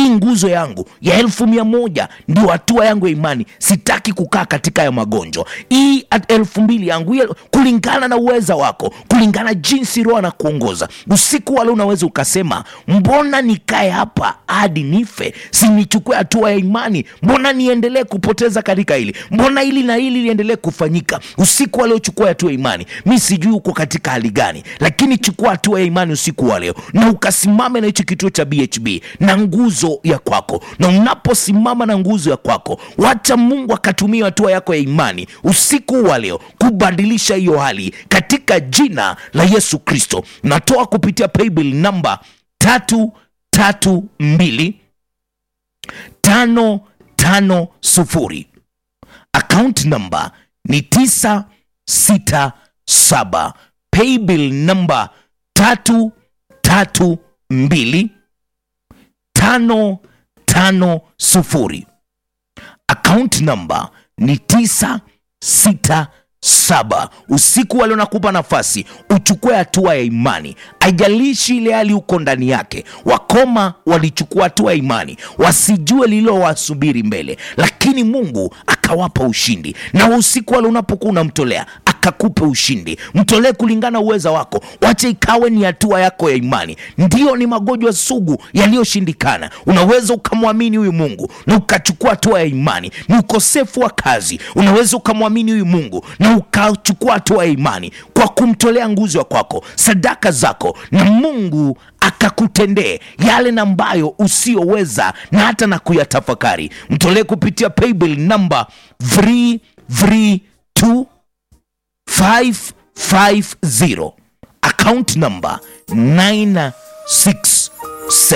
hii nguzo yangu ya elfu mia moja ndio hatua yangu ya imani sitaki kukaa katika hayo magonjwa hii at- elfu mbili yangu hii- kulingana na uweza wako kulingana jinsi roho anakuongoza usiku wale unaweza ukasema mbona nikae hapa hadi nife sinichukue hatua ya imani mbona niendelee kupoteza katika hili mbona hili na hili liendelee kufanyika usiku wa leo chukua hatua ya imani mi sijui uko katika hali gani lakini chukua hatua ya imani usiku wa leo na ukasimame na hicho kituo cha bhb na nguzo ya kwako na unaposimama na nguzo ya kwako wacha mungu akatumia hatua yako ya imani usiku wa leo kubadilisha hiyo hali katika jina la yesu kristo natoa kupitia paybill namba tatu tatu mbili tano tano sufuri account number ni tisa sita saba paybill namba tatu tatu mbili tano tano sufuri account number ni tisa sita saba usiku walio nakupa nafasi uchukue hatua ya imani ajalishi ile hali uko ndani yake wakoma walichukua hatua ya imani wasijue lililowasubiri mbele lakini mungu akawapa ushindi na usiku wale unapokuwa unamtolea akakupe ushindi mtolee kulingana uweza wako wache ikawe ni hatua yako ya imani ndiyo ni magonjwa sugu yaliyoshindikana unaweza ukamwamini huyu mungu na ukachukua hatua ya imani ni ukosefu wa kazi unaweza ukamwamini huyu mungu na ukachukua hatua ya imani kwa kumtolea nguzo ya kwako sadaka zako na mungu akakutendee yale na ambayo usiyoweza na hata na kuyatafakari mtolee kupitia paybill namba 332 550 account number 967